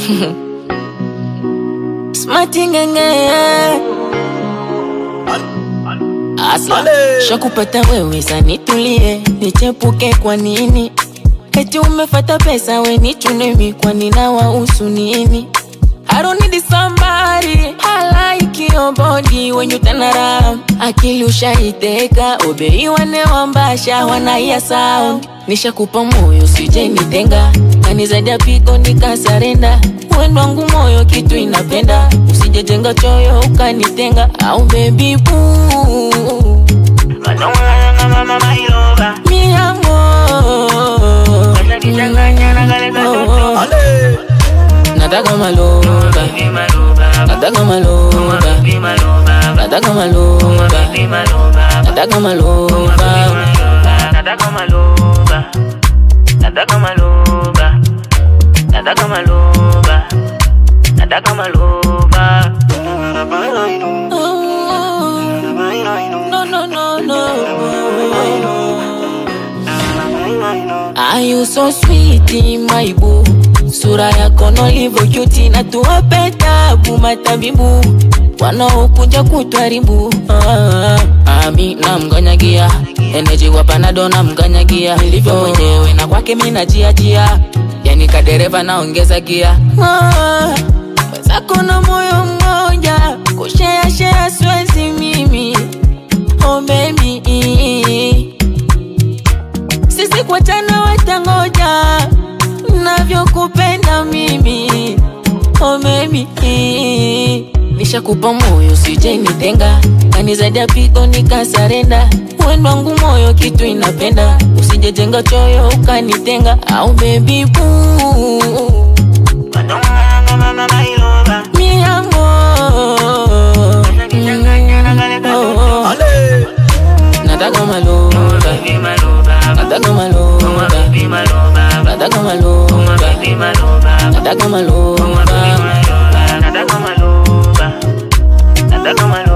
Smarty ngenge Asla Shakupata wewe sanitulie Nichepuke kwa nini Eti umefata pesa we nichunemi Kwa nina wahusu nini I don't need somebody I like your body when you turn around Akili ushaiteka Obei wane wambasha wanaia sound Nishakupa moyo sije nitenga Kani zaidi ya piko nikasarenda Wendo wangu moyo kitu inapenda Usijejenga choyo ukanitenga Au baby boo Mi amor Nataka maloba Nataka maloba Nataka maloba Nataka maloba Nataka maloba, nataka maloba, nataka maloba, nataka maloba. Oh, No, no, no, no Are you so sweet, my boo? Sura yako nolivyo cute na tuwape tabu matabibu wanaokuja kutwaribu ah, ami na mganyagia eneji wa panado na mganyagia nilivyo mwenyewe na kwake mina jiajia yani kadereva naongeza gia ah, wezako na moyo mmoja kusheashea siwezi mimi oh baby sisi kwa tana watangoja navyokupenda mimi oh baby nishakupa moyo sije nitenga kani zaidi ya piko nikasarenda wendo wangu moyo kitu inapenda usijejenga choyo ukanitenga au baby boo mi amor oh, nataka maloba nataka maloba nataka maloba nataka maloba Nataka maloba, nataka maloba.